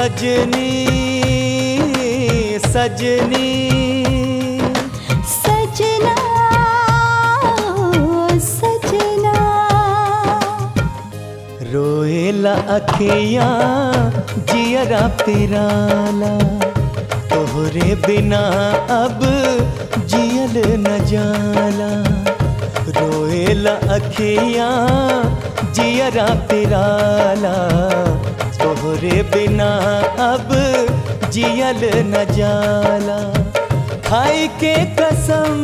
सजनी सजनी सजना सजना रोएला अखिया जियरा पिराला तोहरे बिना अब जियल न जाला रोएला अखिया जियरा पिराला तोहरे बिना अब जियल न जाला खाई के कसम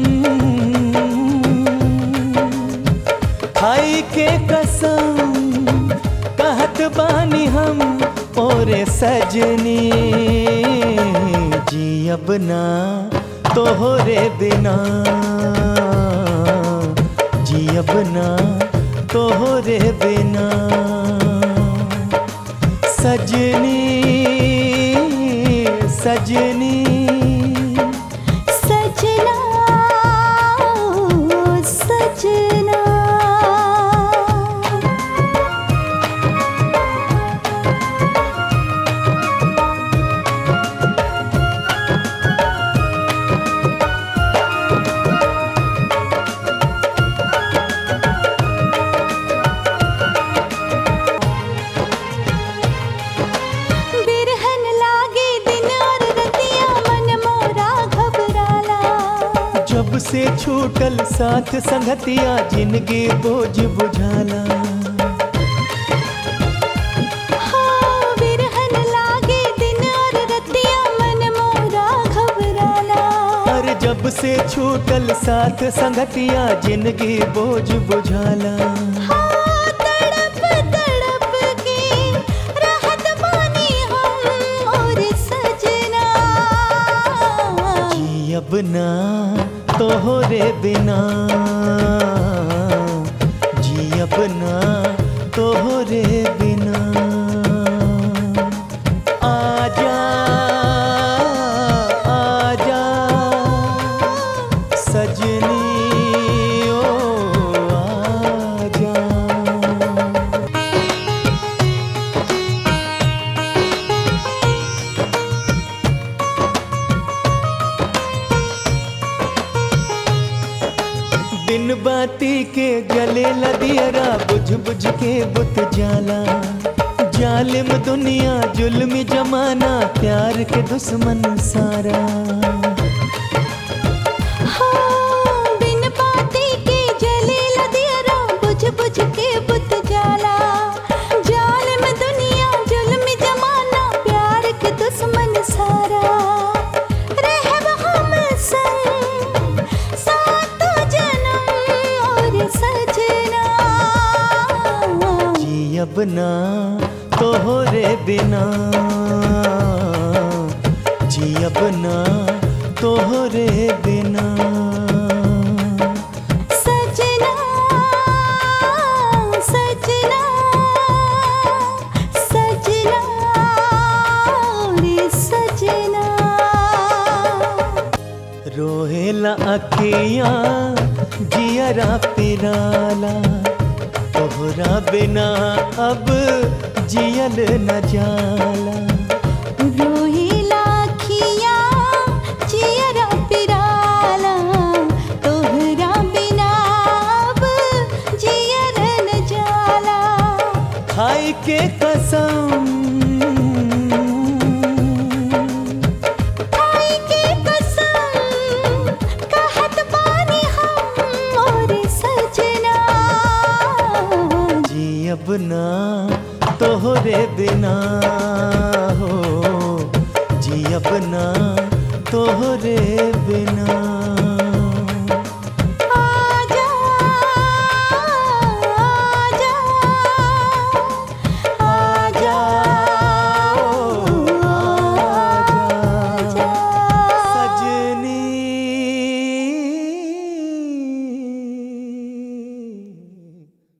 खाई के कसम कहत बानी हम ओरे सजनी जी अब ना तोहरे बिना जी अब ना तोहरे बिना सजनी सजनी सजना सजना बिरहन लागे दिन और रतिया मन मोरा घबराला जब से छूटल साथ संगतिया जिंदगी बोझ बुझाला हाँ बिरहन लागे दिन और रतिया मन मोरा घबराला और जब से छूटल साथ संगतिया जिंदगी बोझ बुझाला हाँ तड़प तड़प के रहत बानी हम और सजना जी अब ना तोहरे बिना जी अब ना तोहरे बिना आजा आजा सजनी ओ आजा बिन बाती के जले लदियरा बुझ बुझ के बुत जाला जालिम दुनिया जुल्मी जमाना प्यार के दुश्मन सारा हाँ बिन बाती के जले लदियरा बुझ बुझ के बुत जाला जालिम दुनिया जुल्म जमाना प्यार के दुश्मन सारा रहब हम संग सातो जन्म और सजना जी अब ना तोहरे बिना जी अब ना तोहरे बिना सजना सजना सजना रे सजना रोहेला अखियाँ जियरा पिराला तोहरा बिना अब जियल न जाला रोहिला खिया चियरा पिराला तोहरा बिना अब जियर न जाला खाई के कसम खाई के कसम कहत बानी हम और सजना जी अब ना तोहरे बिना हो जी अब ना तोहरे बिना